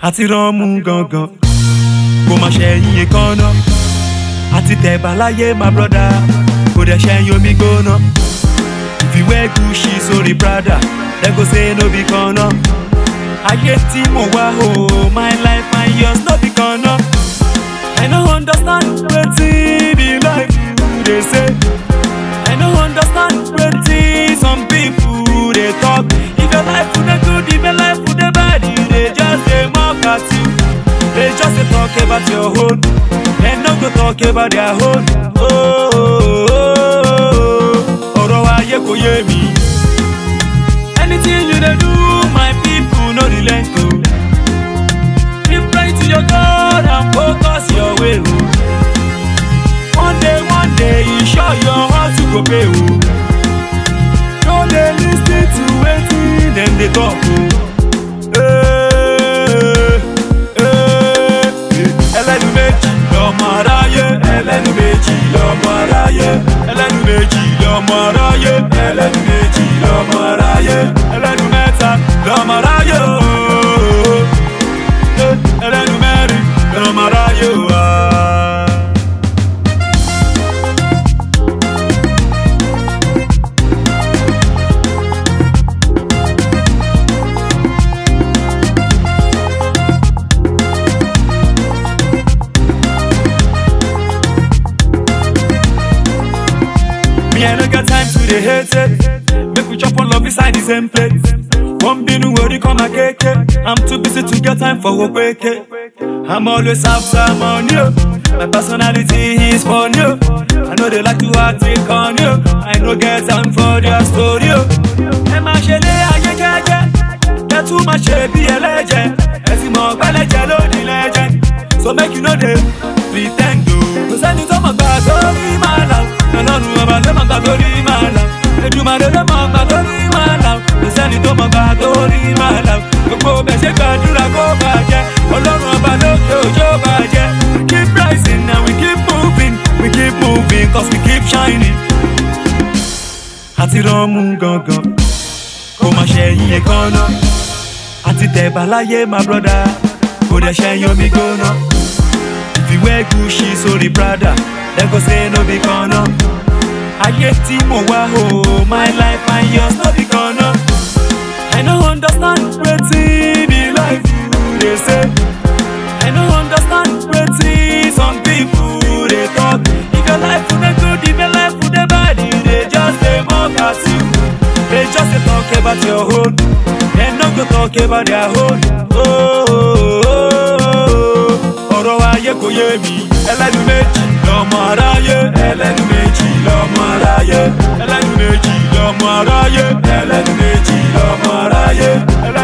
àti ránmú gangan kò má ṣẹ̀yìn èkánná àti tẹ̀bà láyé my brother kò dẹ̀ ṣẹ̀yìn omi gbóná ìfìwé Gucci sórí Prada dem go say no be kanna ayé tí mo wá o my life my yours no be kanna I no understand wetin be life you dey say I no understand wetin some people dey talk if your life dey good if your life dey bad you dey just dey mock at you they just dey talk about your own dem no go talk about their own oh, oh, oh, oh. ọ̀rọ̀ ayé kò yé mi anything you dey do my people no relent o keep praying to your God and focus your way o one day one day you sure your hustle go pay o no dey lis ten to wetin dem dey talk o. Eh, eh, ẹlẹ́nu méjì lọ́mọ aráyé ẹlẹ́nu méjì lọ́mọ aráyé ẹlẹ́nu méjì lọ́mọ aráyé ẹlẹ́nu méjì lọ́mọ aráyé ẹlẹ́nu mẹ́ta lọ́mọ aráyé ooo ẹlẹ́nu mẹ́rin lọ́mọ aráyé ooo. Me, I no get time to dey hate it. Make we chop on love inside the same plate. One binu worry come a cake. I'm too busy to get time for work. I'm always after money. oh. My personality is funny. oh. I know they like to act it on you. I no get time for their story. oh. Ẹ máa ṣe lé ayé jẹ́jẹ́. Kẹ́ tún máa ṣe bí ẹlẹ́jẹ̀. Ẹ sì mọ̀ pẹ́lẹ́jẹ̀ lónìí lẹ́jẹ̀. So make you no dey pre ten d o. Kò sẹ́ni tó mọ̀ gbà sórí máa là. Ọlọ́run ọba ló mọ̀ gbà sórí máa là. Èdùmàrè ló mọ̀ gbà sórí máa là. Kò sẹ́ni tó mọ̀ gbà sórí máa là. Gbogbo bẹ̀ ṣe gbàdúrà kó bàjẹ́. Ọlọ́run ọba ló ṣe òjò bàjẹ́. We keep rising and we keep moving. We keep moving cause we keep shining. Àti ránmú gangan, kò má ṣẹ̀yìn èkánná. Àti tẹ̀bà láyé my brother, kò dẹ̀ ṣẹ̀yìn omi gbóná. ìfìwé Gucci sórí Prada dem go say no be kanna ayé tí mo wá o my life my yours no be kanna I no understand wetin be life you dey say I no understand wetin some people dey talk if your life dey good if your life dey bad you dey just dey mock at you they just dey talk about your own dem no go talk about their own. Oh, oh, oh, oh ọ̀rọ̀ ayé kò yé mi. ẹlẹ́nu méjì lọ́mọ aráyé. ẹlẹ́nu méjì lọ́mọ aráyé. ẹlẹ́nu méjì lọ́mọ aráyé. ẹlẹ́nu méjì lọ́mọ aráyé. ẹlẹ́nu